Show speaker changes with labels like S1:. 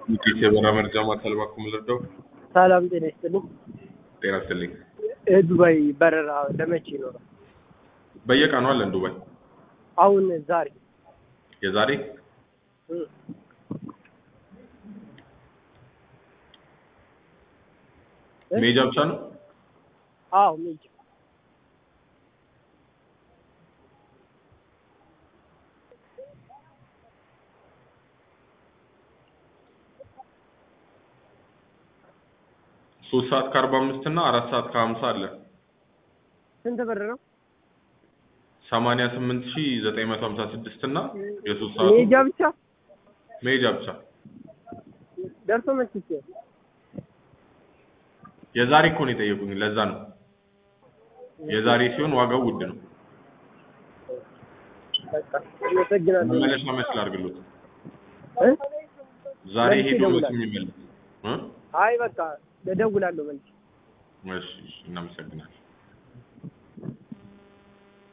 S1: ኢትዮጵያ የበረራ መረጃ ማዕከል እባክዎ ምን ልርዳው?
S2: ሰላም ጤና ይስጥልኝ።
S1: ጤና ይስጥልኝ።
S2: ዱባይ በረራ ለመቼ ይኖራል?
S1: በየቀኑ አለን ዱባይ።
S2: አሁን ዛሬ
S1: የዛሬ
S2: እ
S1: ሜጃ ብቻ ነው?
S2: አዎ ሜጅ
S1: ሶስት ሰዓት ከአርባ አምስት እና አራት ሰዓት ከሀምሳ አለ።
S2: ስንት ብር ነው?
S1: ሰማንያ ስምንት ሺ ዘጠኝ መቶ ሀምሳ ስድስት እና የሶስት ሰዓቱ
S2: ሜጃ ብቻ
S1: ሜጃ ብቻ።
S2: ደርሶ መልስ ይችላል።
S1: የዛሬ እኮ ነው የጠየቁኝ፣ ለዛ ነው። የዛሬ ሲሆን ዋጋው ውድ ነው።
S2: በቃ አመሰግናለሁ።
S1: መመለሻ መች ላድርግሎት?
S2: እ
S1: ዛሬ
S2: መልስ
S1: ሄዶ መች
S2: ይደውላል።
S1: የሚመለስ እ?
S2: አይ በቃ እደውላለሁ መልስ
S1: እሺ፣ እሺ፣ እናመሰግናለን።